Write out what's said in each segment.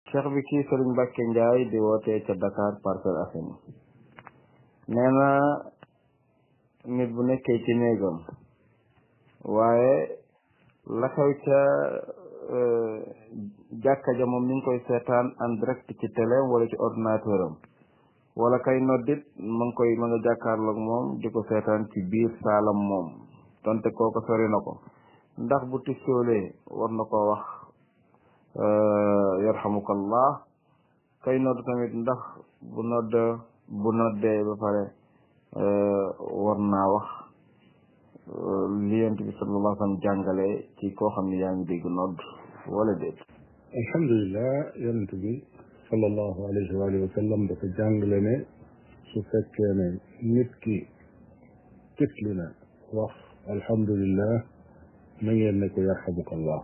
cheikh bi kii Sëriñ Mbàkke Njaay di wootee ca Dakar Parcelles Assainies nee na nit bu nekkee ci néegam waaye la xew ca jàkka ja moom mi ngi koy seetaan en direct ci télé wala ci ordinateur am wala kay noddit ma ngi koy ma nga jàkkaarloog moom di ko seetaan ci biir saalam moom donte kooko sori na ko ndax bu tisoolee war na ko wax yarhamukallah kay nodd tamit ndax bu nodd bu noddee ba pare war naa wax li yonent bi sallallahu alayhi wa sallam jàngale ci koo xam ne yaa ngi dégg nodd wala déet alhamdulilah yonent bi sallallahu alayhi wa alihi wa sallam dafa jàngale ne su fekkee ne nit ki tifli na wax alhamdulillah na ngeen ne ko yarhamukallah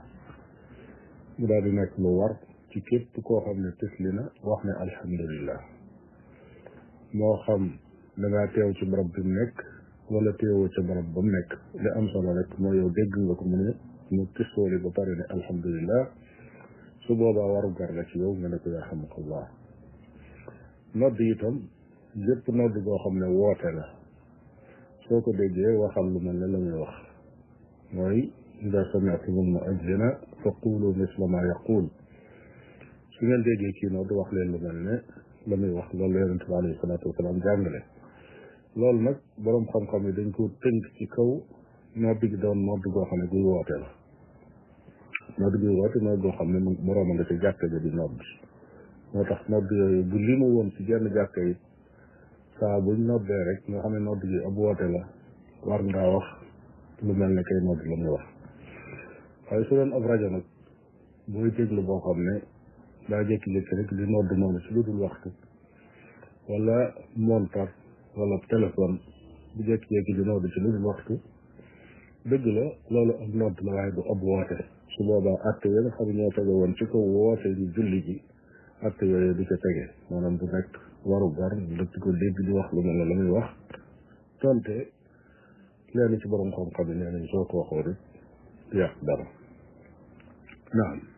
mu daal di nekk lu war ci képp koo xam ne tifli na wax ne alhamdulillah moo xam da ngaa teew ci barab bi mu nekk wala teewoo ca barab ba mu nekk li am solo rek mooy yow dégg nga ko mu ne mu tisooli ba pare ne alhamdulillah su boobaa waru gar la ci yow nga ne ko yarhamukallah nodd itam yépp nodd boo xam ne woote la soo ko déggee waxal lu mel ne la muy wax mooy ida sami'tum al-mu'adhdhina fa qulu misla ma yaqul su ngeen déggee kii nodd wax leen lu mel ne la muy wax loolu la yonente bi alayhi salaatu wasalaam jàngale loolu nag boroom xam-xam yi dañ ko tënk ci kaw nodd gi doon nodd goo xam ne guy woote la nodd guy woote nodd goo xam ne borooma nga ci jàkka ja di nodd moo tax nodd yooyu bu limu woon ci genn jàkka yi saa buñ noddee rek nga xam ne nodd gi ab woote la war ngaa wax lu mel ne kay nodd la muy wax waaye su doon ab rajo nag booy déglu boo xam ne daa jékki-jékki rek di nodd noonu ci lu dul waxtu wala montar wala téléphone bu jékki-jékki di nodd ci lu dul waxtu dëgg la loolu ab nodd la waaye du ab woote su boobaa atte ya nga xam ne ñoo tege woon ci kaw woote ñu julli ji atte yooyu du ca tege maanaam du nekk waru gar dëkk ko dégg di wax lu mel ne la muy wax tonte leen ci borom xam-xam yi nee nañ soo ko waxoo rek yàq dara naam